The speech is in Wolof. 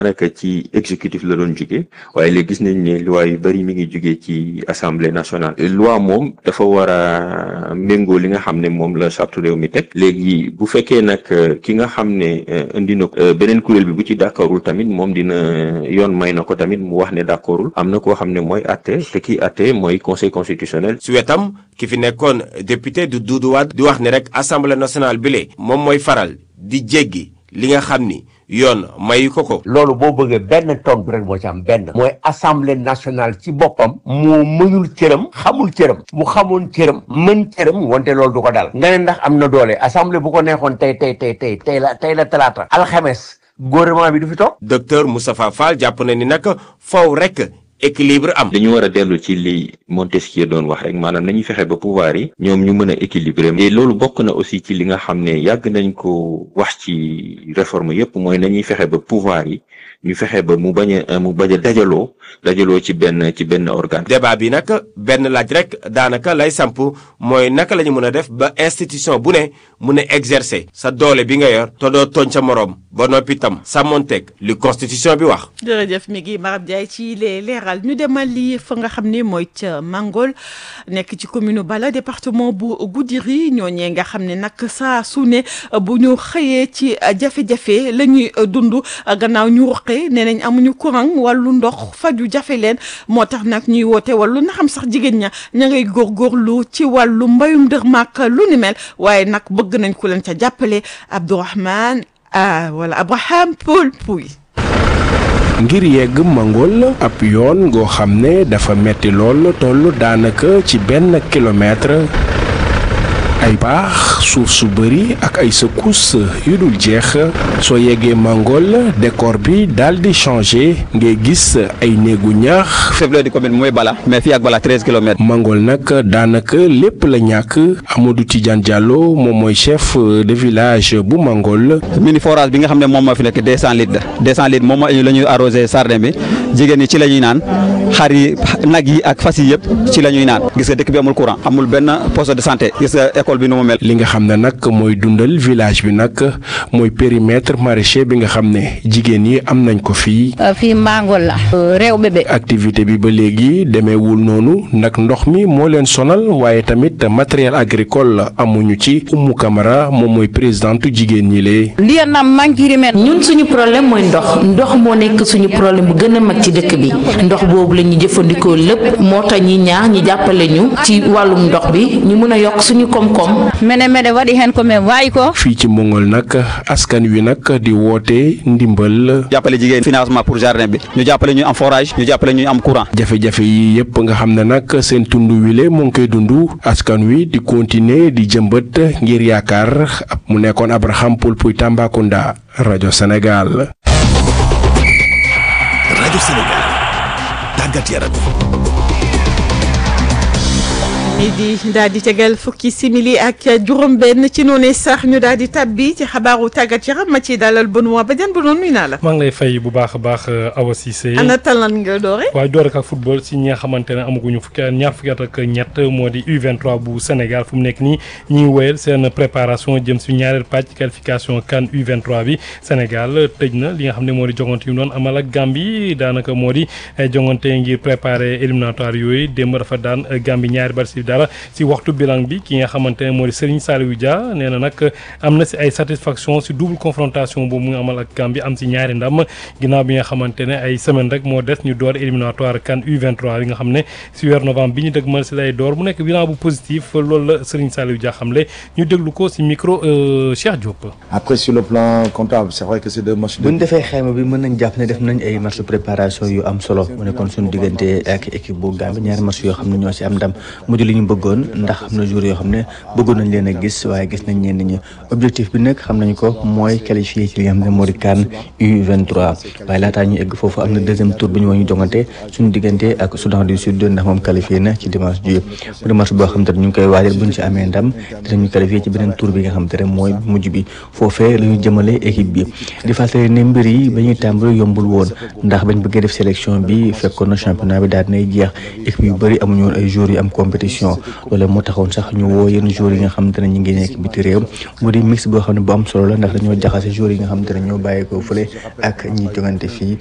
naka ci exécutif la doon jóge waaye léegi gis nañ ne loi yu bëri mi ngi jóge ci assemblée nationale loi moom dafa war a méngoo li nga xam ne moom la charte réew mi teg léegi bu fekkee nag ki nga xam ne indi na beneen kuréel bi bu ci d'accordul tamit moom dina yoon may na ko tamit mu wax ne d'accordul am na koo xam ne mooy atte te kii atte mooy conseil constitutionnel su wetam ki fi nekkoon député du Doudou Wade di wax ne rek assemblée nationale bi le moom mooy faral di jéggi li nga xam ni yoon mayu ko ko. loolu boo bëggee benn tontu rek moo ci am benn. mooy assemblée nationale ci boppam. moo mënul cëram. xamul cëram. bu xamoon cëram. mën cëram wante loolu du ko dal. nga ne ndax am na doole assemblée bu ko neexoon tey tey tey tey tey la tey la talaata. alxames gouvernement bi du fi toog. docteur Moustapha Fall jàpp na ni nag faw rek. équilibre am. dañu war a dellu ci li Montesquieu doon wax rek maanaam nañuy fexe ba pouvoir yi ñoom ñu mën a équilibrer et loolu bokk na aussi ci li nga xam ne yàgg nañ ko wax ci réforme yépp mooy nañuy fexe ba pouvoir yi ñu fexe ba mu bañ a mu bañ a dajaloo dajaloo ci benn ci benn organe. débat bi nag benn laaj rek daanaka lay samp mooy naka la ñu mën a def ba institution bu ne mun a exercer sa doole bi nga yor te doo tooñ sa moroom ba noppi tam sàmmonteeg li constitution bi wax. jërëjëf mi ngi Marab Ndiaye ci les leeral ñu demal lii fa nga xam ne mooy ca Mangol nekk ci commune Bala département bu Goudiri ñooñee nga xam ne nag saa su ne bu ñu xëyee ci jafe-jafe la ñuy dund gannaaw ñu ruqe nee nañ amuñu courant wàllu ndox faju jafe leen moo tax nag ñuy woote wàllu na xam sax jigéen ña ña ngay góorgóorlu ci wàllu mbayum dër màkk lu ni mel waaye nag bëgg nañ ku leen ca jàppale Abdourahmane ah wala Abraham Paul Pouy ngir yegg Mangol ab yoon ngoo xam ne dafa metti lool toll daanaka ci benn kilomètre ay baax suuf su bëri ak ay secousses yu dul jeex soo yeggee Mangol décor bi daal di changé ngay gis ay néegu ñaax. chef-lieu di commune mooy Bala mais fii ak Bala treize kilomètres. Mangol nag daanaka lépp la ñàkk Amadou Tidiane Diallo moom mooy chef de village bu Mangol. mini forage bi nga xam ne moom moo fi nekk deux cent litres deux cent litres moom la ñuy arrosé sardin bi jigéen ñi ci la ñuy naan xar yi nag yi ak fas yi yëpp ci la ñuy naan gis nga dëkk bi amul courant amul benn poste de santé gis nga école bi nu mu mel. li nga xam ne nag mooy dundal village bi nag mooy périmètre maraîcher bi nga xam ne jigéen yi am nañ ko fii. fii Mbangol la. réew bébé. activité bi ba léegi demeewul noonu nag ndox mi moo leen sonal waaye tamit matériel agricole amuñu ci Oumou Camara moom mooy présidente jigéen ñi lee. lii na manqué ñun suñu problème mooy ndox ndox moo nekk suñu problème bu gën a mag ci dëkk bi ndox boobu la ñuy jëfandikoo lépp moo tax ñi ñaax ñi jàppale ñu ci wàllum ndox bi ñu mën a yokk suñu koom-koom. mene mene waɗi hen komin wawi ko fii ci Mongol nag askan wi nag di woote ndimbal. jàppale jigéen financement pour jardin bi ñu jàppale ñu am forage ñu jàppale ñu am courant. jafe-jafe yi yëpp nga xam ne nag seen tund wile mu ngi koy dund askan wi di continuer di jëmbët ngir yaakaar mu nekkoon Abraham Poul Puy Tambacounda rajo Sénégal. rajo Sénégal tàggat yaram. di daal di tegal fukki simili ak juróom-benn ci noonu sax ñu daal di tabbi ci xabaaru tàggat yaram ma ci dalal Benoît Badiane bu doon nuyu naa la. maa ngi lay fay bu baax a baax Awa Cissé. ana talan nga doore. waaye doore ak football si ñi nga xamante ne amaguñu fukki at ñaar fukki at ak ñett moo di U23 bu Sénégal fu mu nekk nii ñi ngi wéyal seen préparation jëm si ñaareel pàcc qualification CAN U23 bi Sénégal tëj na li nga xam ne moo di jongante yu mu doon amal ak Gambie daanaka moo di jongante ngir préparer éliminatoire yooyu démb dafa daan Gambie ñaari bal si dara si waxtu bilan bi ki nga xamante ne moo di Serigne Saliou Dia nee na nag am na si ay satisfaction si double confrontation boobu mu ngi amal ak Gambie am si ñaari ndam ginnaaw bi nga xamante ne ay semaine rek moo des ñu door éliminatoire CAN U23 bi nga xam ne si weer novembre bi ñu dëgmal si lay door mu nekk bilan bu positif loolu la Serigne Saliou Dia xamle ñu déglu ko si micro Cheikh Diop. après sur le plan comptable c'est vrai que c'est deux matchs. bu ñu defee xayma bi mën nañ jàpp ne def nañ ay match de préparation yu am solo mu nekkoon suñu diggante ak équipe bu Gambie ñaari match yoo xam ne ñoo si am ndam mujj li ñu bëggoon ndax am na jour yoo xam ne bëggoon nañ leen a gis waaye gis nañ ñenn ñi objectif bi nag xam nañ ko mooy qualifié ci li nga xam ne moo di CAN U23 waaye laataa ñu egg foofu am na deuxième tour bi ñu war ñu jongante suñu diggante ak Soudan du Sud ndax moom qualifié na ci dimanche ji mu di match boo xam te ne ñu ngi koy waajal buñ ci amee ndam dinañu qualifié ci beneen tour bi nga xam te ne mooy mujj bi foofee la ñu jëmale équipe bi di fàttali ne mbir yi ba ñuy tàmbali yombul woon ndax bañ bëggee def sélection bi fekkoon na championnat bi daal dinay jeex équipe yu bëri amuñu woon ay jours yu am compétition qualification loolu moo taxoon sax ñu woo yenn joueurs yi nga xamante ne ñu ngi nekk biti réew mu di mix boo xam ne bu am solo la ndax dañoo jaxase joueurs yi nga xamante ne ñoo bàyyi ko fële ak ñi jogante fii